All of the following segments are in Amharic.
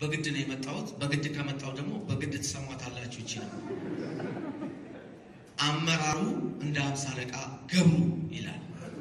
በግድ ነው የመጣሁት። በግድ ከመጣሁ ደግሞ በግድ ትሰሟታላችሁ። ይችላል አመራሩ እንደ አምሳ አለቃ ገብሩ ይላል።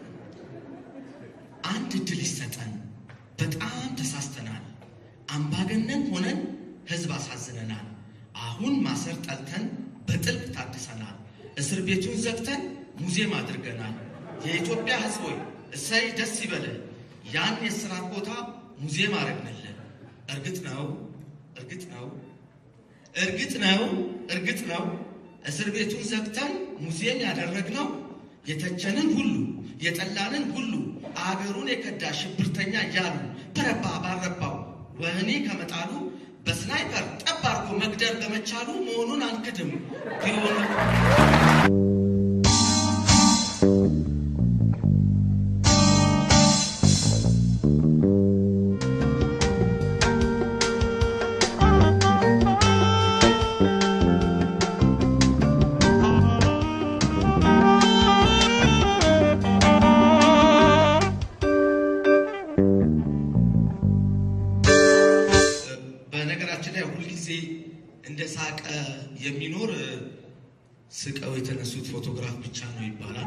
አንድ እድል ይሰጠን። በጣም ተሳስተናል። አምባገነን ሆነን ህዝብ አሳዝነናል። አሁን ማሰር ጠልተን በጥልቅ ታድሰናል። እስር ቤቱን ዘግተን ሙዚየም አድርገናል። የኢትዮጵያ ህዝብ ሆይ እሰይ ደስ ይበለን። ያን የስራት ቦታ ሙዚየም አረግንልን። እርግጥ ነው እርግጥ ነው እርግጥ ነው እርግጥ ነው እስር ቤቱን ዘግተን ሙዚየም ያደረግነው የተቸንን ሁሉ የጠላንን ሁሉ አገሩን የከዳ ሽብርተኛ እያሉ በረባ ባረባው ወህኒ ከመጣሉ በስናይፐር ጠብ አድርጎ መግደል በመቻሉ መሆኑን አንክድም። ቢሆንም በነገራችን ላይ ሁልጊዜ እንደ ሳቀ የሚኖር ስቀው የተነሱት ፎቶግራፍ ብቻ ነው ይባላል።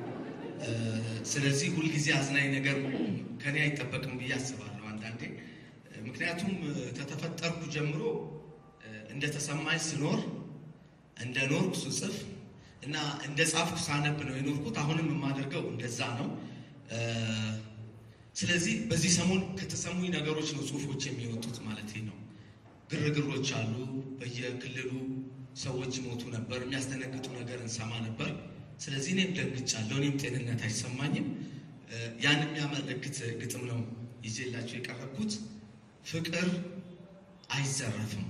ስለዚህ ሁልጊዜ አዝናኝ ነገር ከኔ አይጠበቅም ብዬ አስባለሁ አንዳንዴ። ምክንያቱም ከተፈጠርኩ ጀምሮ እንደተሰማኝ ስኖር እንደ ኖርኩ ስጽፍ እና እንደ ጻፍኩ ሳነብ ነው የኖርኩት። አሁንም የማደርገው እንደዛ ነው። ስለዚህ በዚህ ሰሞን ከተሰሙኝ ነገሮች ነው ጽሁፎች የሚወጡት ማለት ነው። ግርግሮች አሉ። በየክልሉ ሰዎች ሞቱ ነበር። የሚያስደነግጡ ነገር እንሰማ ነበር። ስለዚህ እኔም ደንግጫለሁ። እኔም ጤንነት አይሰማኝም። ያን የሚያመለክት ግጥም ነው ይዤላቸው የቀረብኩት። ፍቅር አይዘረፍም።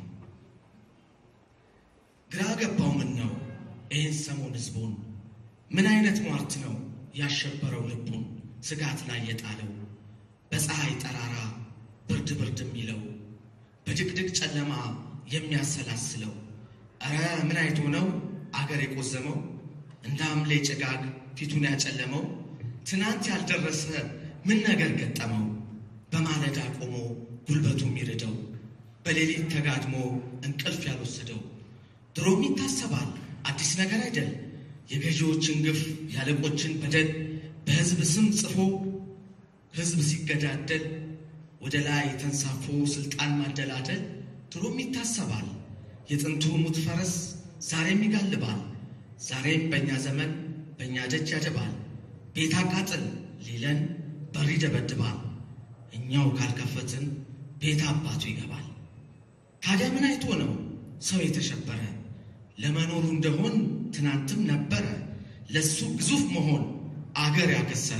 ግራ ገባው ምን ነው ይህን ሰሞን ህዝቡን ምን አይነት ሟርት ነው ያሸበረው ልቡን ስጋት ላይ የጣለው በፀሐይ ጠራራ ብርድ ብርድ የሚለው በድቅድቅ ጨለማ የሚያሰላስለው እረ ምን አይቶ ነው አገር የቆዘመው እንደ ሐምሌ ጭጋግ ፊቱን ያጨለመው ትናንት ያልደረሰ ምን ነገር ገጠመው በማለዳ ቆሞ ጉልበቱ የሚርደው በሌሊት ተጋድሞ እንቅልፍ ያልወሰደው ድሮም ይታሰባል አዲስ ነገር አይደል የገዢዎችን ግፍ ያለቆችን በደል በህዝብ ስም ጽፎ ህዝብ ሲገዳደል ወደ ላይ ተንሳፎ ስልጣን ማደላደል ድሮም ይታሰባል። የጥንቱ ሙት ፈረስ ዛሬም ይጋልባል። ዛሬም በእኛ ዘመን በእኛ ደጅ ያደባል። ቤት አቃጥል ሊለን በር ይደበድባል። እኛው ካልከፈትን ቤት አባቱ ይገባል። ታዲያ ምን አይቶ ነው ሰው የተሸበረ? ለመኖሩ እንደሆን ትናንትም ነበረ ለሱ ግዙፍ መሆን አገር ያከሰረ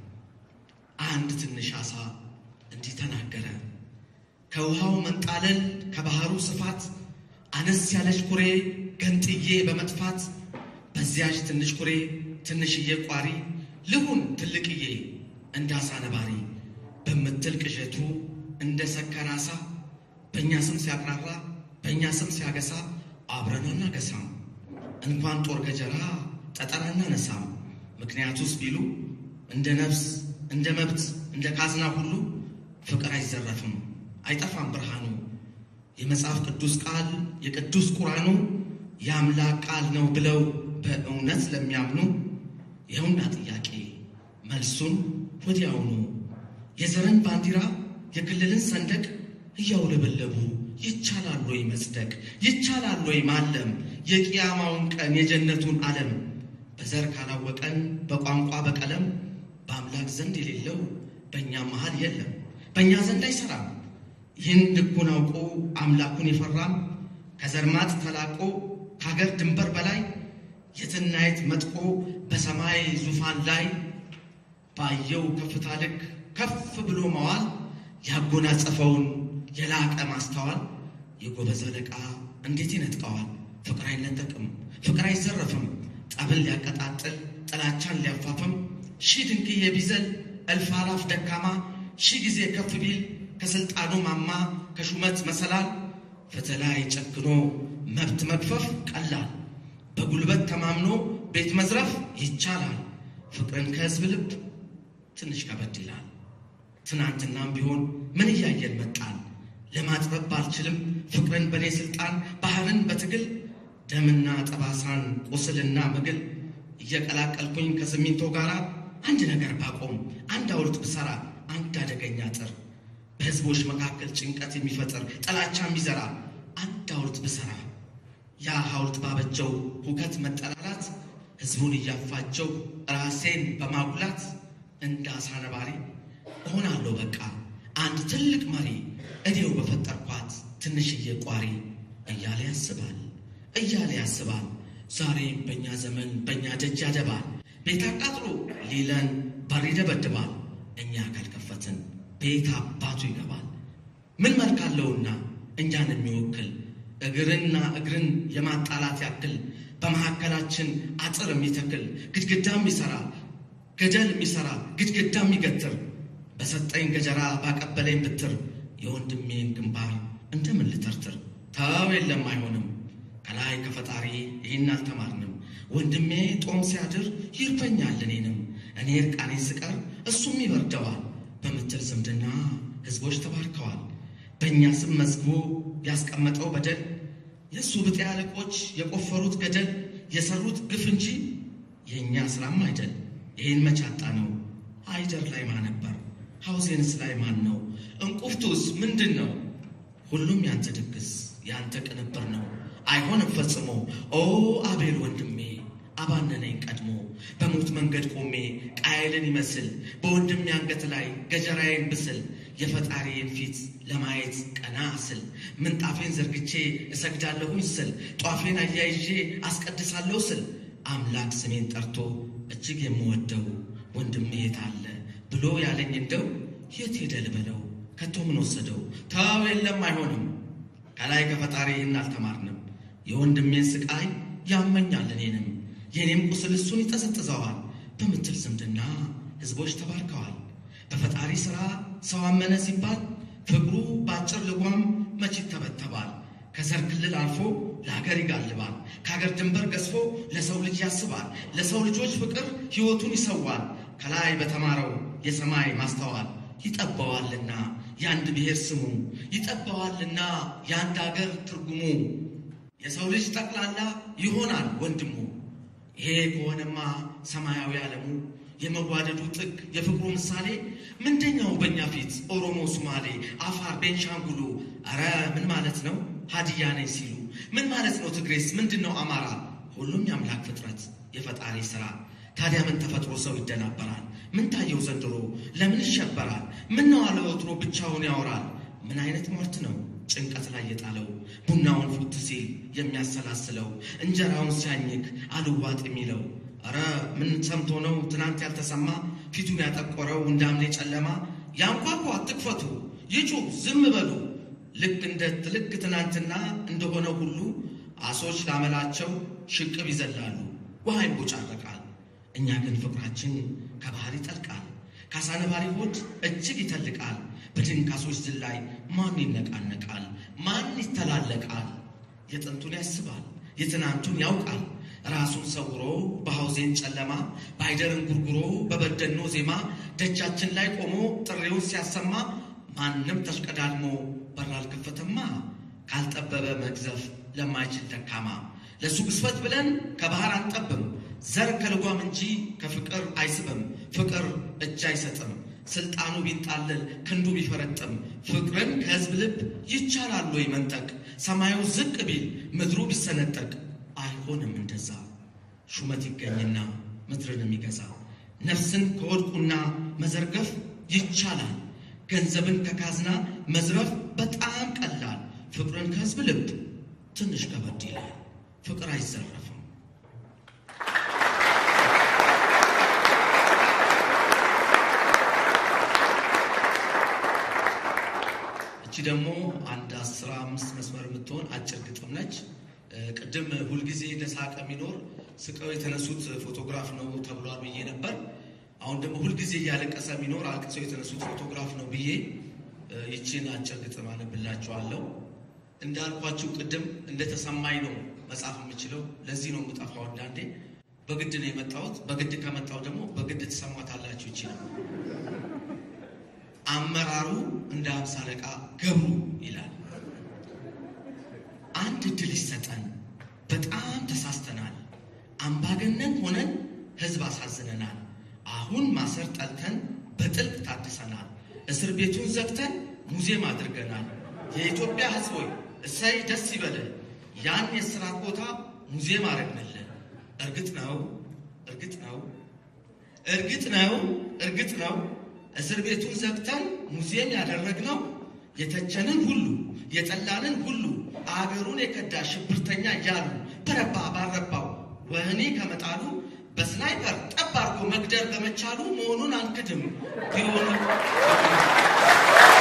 አንድ ትንሽ አሳ እንዲህ ተናገረ። ከውሃው መንጣለል ከባህሩ ስፋት አነስ ያለች ኩሬ ገንጥዬ በመጥፋት በዚያች ትንሽ ኩሬ ትንሽዬ ቋሪ ልሁን ትልቅዬ እንዳሳ ነባሪ በምትል ቅዠቱ እንደ ሰከረ አሳ በእኛ ስም ሲያቅራራ በእኛ ስም ሲያገሳ አብረን አናገሳም። እንኳን ጦር ገጀራ ጠጠር አናነሳም። ምክንያቱስ ቢሉ እንደ ነፍስ እንደ መብት እንደ ካዝና ሁሉ ፍቅር አይዘረፍም፣ አይጠፋም ብርሃኑ። የመጽሐፍ ቅዱስ ቃል የቅዱስ ቁርአኑ የአምላክ ቃል ነው ብለው በእውነት ለሚያምኑ ይኸውና ጥያቄ መልሱን ወዲያውኑ የዘርን ባንዲራ የክልልን ሰንደቅ እያውለበለቡ ይቻላል ወይ መጽደቅ? ይቻላል ወይ ማለም? የቅያማውን ቀን የጀነቱን ዓለም በዘር ካላወቀን በቋንቋ በቀለም በአምላክ ዘንድ የሌለው በእኛም መሃል የለም። በእኛ ዘንድ አይሰራም። ይህን ልኩን አውቆ አምላኩን የፈራም ከዘርማት ተላቆ ከሀገር ድንበር በላይ የትናየት መጥቆ በሰማይ ዙፋን ላይ ባየው ከፍታ ልክ ከፍ ብሎ መዋል ያጎናጸፈውን የላቀ ማስተዋል የጎበዝ አለቃ እንዴት ይነጥቀዋል? ፍቅር አይነጠቅም፣ ፍቅር አይዘረፍም። ጠብን ሊያቀጣጥል ጥላቻን ሊያፋፍም ሺህ ድንቅዬ ቢዘል እልፍ አላፍ ደካማ ሺህ ጊዜ ከፍ ቢል ከስልጣኑ ማማ ከሹመት መሰላል ፍትህ ላይ ጨክኖ መብት መግፈፍ ቀላል በጉልበት ተማምኖ ቤት መዝረፍ ይቻላል። ፍቅርን ከህዝብ ልብ ትንሽ ከበድ ይላል። ትናንትናም ቢሆን ምን እያየን መጣን? ለማጥበብ ባልችልም ፍቅርን በእኔ ስልጣን ባህርን በትግል ደምና ጠባሳን ቁስልና ምግል እየቀላቀልኩኝ ከሲሚንቶ ጋር አንድ ነገር ባቆም አንድ ሐውልት ብሰራ አንድ አደገኛ አጥር በሕዝቦች መካከል ጭንቀት የሚፈጥር ጥላቻ የሚዘራ አንድ ሐውልት ብሰራ ያ ሐውልት ባበጀው ሁከት መጠላላት ሕዝቡን እያፋጀው ራሴን በማጉላት እንደ አሳ ነባሪ እሆናለሁ በቃ አንድ ትልቅ መሪ እኔው በፈጠርኳት ትንሽዬ ቋሪ እያለ ያስባል እያለ ያስባል። ዛሬም በእኛ ዘመን በእኛ ደጅ ያደባል። ቤት አቃጥሎ ሊለን በር ይደበድባል። እኛ ካልከፈትን ቤት አባቱ ይገባል። ምን መልክ አለውና እኛን የሚወክል እግርና እግርን የማጣላት ያክል በመካከላችን አጥር የሚተክል ግድግዳ የሚሰራ ገደል የሚሰራ ግድግዳ የሚገትር በሰጠኝ ገጀራ ባቀበለኝ ብትር የወንድሜን ግንባር እንደምን ልተርትር? ተው የለም አይሆንም። ከላይ ከፈጣሪ ይህን አልተማርንም። ወንድሜ ጦም ሲያድር ይርበኛል እኔንም እኔ እርቃኔን ስቀር እሱም ይበርደዋል በምትል ዝምድና ሕዝቦች ተባርከዋል። በእኛ ስም መዝግቦ ያስቀመጠው በደል የእሱ ብጤ አለቆች የቆፈሩት ገደል የሰሩት ግፍ እንጂ የእኛ ስራም አይደል። ይህን መቻጣ ነው አይደር ላይ ማን ነበር? ሐውዜንስ ላይ ማን ነው? እንቁፍቱስ ምንድን ነው? ሁሉም ያንተ ድግስ ያንተ ቅንብር ነው። አይሆንም ፈጽሞ ኦ አቤል ወንድሜ አባነነኝ ቀድሞ በሞት መንገድ ቆሜ ቃየልን ይመስል በወንድሜ አንገት ላይ ገጀራዬን ብስል የፈጣሪዬን ፊት ለማየት ቀና ስል ምንጣፌን ዘርግቼ እሰግዳለሁኝ ስል ጧፌን አያይዤ አስቀድሳለሁ ስል አምላክ ስሜን ጠርቶ እጅግ የምወደው ወንድሜ የት አለ ብሎ ያለኝ እንደው የት ሄደ ልበለው ከቶ ምን ወሰደው? ተው የለም አይሆንም ከላይ ከፈጣሪ ይህን አልተማርንም። የወንድሜን ስቃይ ያመኛል እኔንም የእኔም ቁስል እሱን ይጠዘጥዘዋል በምትል ዝምድና ሕዝቦች ተባርከዋል። በፈጣሪ ሥራ ሰው አመነ ሲባል ፍቅሩ በአጭር ልጓም መች ይተበተባል። ከዘር ክልል አልፎ ለሀገር ይጋልባል። ከሀገር ድንበር ገዝፎ ለሰው ልጅ ያስባል። ለሰው ልጆች ፍቅር ሕይወቱን ይሰዋል። ከላይ በተማረው የሰማይ ማስተዋል ይጠባዋልና የአንድ ብሔር ስሙ ይጠባዋልና የአንድ አገር ትርጉሙ የሰው ልጅ ጠቅላላ ይሆናል ወንድሙ። ይሄ ከሆነማ ሰማያዊ ዓለሙ የመዋደዱ ጥግ የፍቅሩ ምሳሌ ምንደኛው በእኛ ፊት ኦሮሞ፣ ሶማሌ፣ አፋር፣ ቤንሻንጉሉ አረ ምን ማለት ነው ሀዲያ ነኝ ሲሉ ምን ማለት ነው ትግሬስ ምንድን ነው አማራ? ሁሉም የአምላክ ፍጥረት የፈጣሪ ሥራ። ታዲያ ምን ተፈጥሮ ሰው ይደናበራል? ምን ታየው ዘንድሮ ለምን ይሸበራል? ምን ነው አለ ወትሮ ብቻውን ያወራል? ምን አይነት ሟርት ነው ጭንቀት ላይ የጣለው ቡናውን ፉት ሲል የሚያሰላስለው እንጀራውን ሲያኝክ አልዋጥ የሚለው አረ ምን ሰምቶ ነው ትናንት ያልተሰማ ፊቱን ያጠቆረው እንዳምሌ ጨለማ ያንኳኳ አትክፈቱ ይጩህ ዝም በሉ ልክ እንደ ልክ ትናንትና እንደሆነ ሁሉ አሶች ላመላቸው ሽቅብ ይዘላሉ ውሃ ይቦጫረቃል እኛ ግን ፍቅራችን ከባህር ይጠልቃል ካሳነባሪ ሆድ እጅግ ይተልቃል በድንካሶች ዝላይ ማን ይነቃነቃል? ማን ይተላለቃል? የጥንቱን ያስባል፣ የትናንቱን ያውቃል። ራሱን ሰውሮ በሐውዜን ጨለማ ባይደርን ጉርጉሮ በበደኖ ዜማ ደጃችን ላይ ቆሞ ጥሪውን ሲያሰማ ማንም ተሽቀዳድሞ በር አልከፈተማ ካልጠበበ መግዘፍ ለማይችል ደካማ ለእሱ ግዝፈት ብለን ከባህር አንጠብም ዘር ከልጓም እንጂ ከፍቅር አይስብም። ፍቅር እጅ አይሰጥም። ስልጣኑ ቢንጣለል ክንዱ ቢፈረጥም ፍቅርን ከሕዝብ ልብ ይቻላል ወይ መንጠቅ? ሰማዩ ዝቅ ቢል ምድሩ ቢሰነጠቅ አይሆንም እንደዛ። ሹመት ይገኝና ምድርን የሚገዛ ነፍስን ከወድቁና መዘርገፍ ይቻላል። ገንዘብን ከካዝና መዝረፍ በጣም ቀላል። ፍቅርን ከሕዝብ ልብ ትንሽ ከበድ ይላል። ፍቅር አይዘረፍም። እቺ ደግሞ አንድ አስራ አምስት መስመር የምትሆን አጭር ግጥም ነች። ቅድም ሁልጊዜ ለሳቅ የሚኖር ስቀው የተነሱት ፎቶግራፍ ነው ተብሏል ብዬ ነበር። አሁን ደግሞ ሁልጊዜ እያለቀሰ የሚኖር አልቅሰው የተነሱት ፎቶግራፍ ነው ብዬ ይቺን አጭር ግጥም አነብላችኋለሁ። እንዳልኳችሁ ቅድም እንደተሰማኝ ነው መጻፍ የምችለው። ለዚህ ነው የምጠፋው። አንዳንዴ በግድ ነው የመጣሁት። በግድ ከመጣሁ ደግሞ በግድ ትሰሟታላችሁ። ይቺ ነው አመራሩ እንደ አምሳ አለቃ ገብሩ ይላል። አንድ እድል ይሰጠን። በጣም ተሳስተናል። አምባገነን ሆነን ህዝብ አሳዝነናል። አሁን ማሰር ጠልተን በጥልቅ ታድሰናል። እስር ቤቱን ዘግተን ሙዚየም አድርገናል። የኢትዮጵያ ህዝብ ሆይ እሰይ ደስ ይበልህ። ያን የስራት ቦታ ሙዚየም አረግንልን። እርግጥ ነው እርግጥ ነው እርግጥ ነው እርግጥ ነው እስር ቤቱን ዘግተን ሙዚየም ያደረግነው የተቸንን ሁሉ የጠላንን ሁሉ አገሩን የከዳ ሽብርተኛ እያሉ በረባ ባረባው ወህኒ ከመጣሉ በስናይፐር ጠብ አድርጎ መግደል በመቻሉ መሆኑን አንክድም ቢሆንም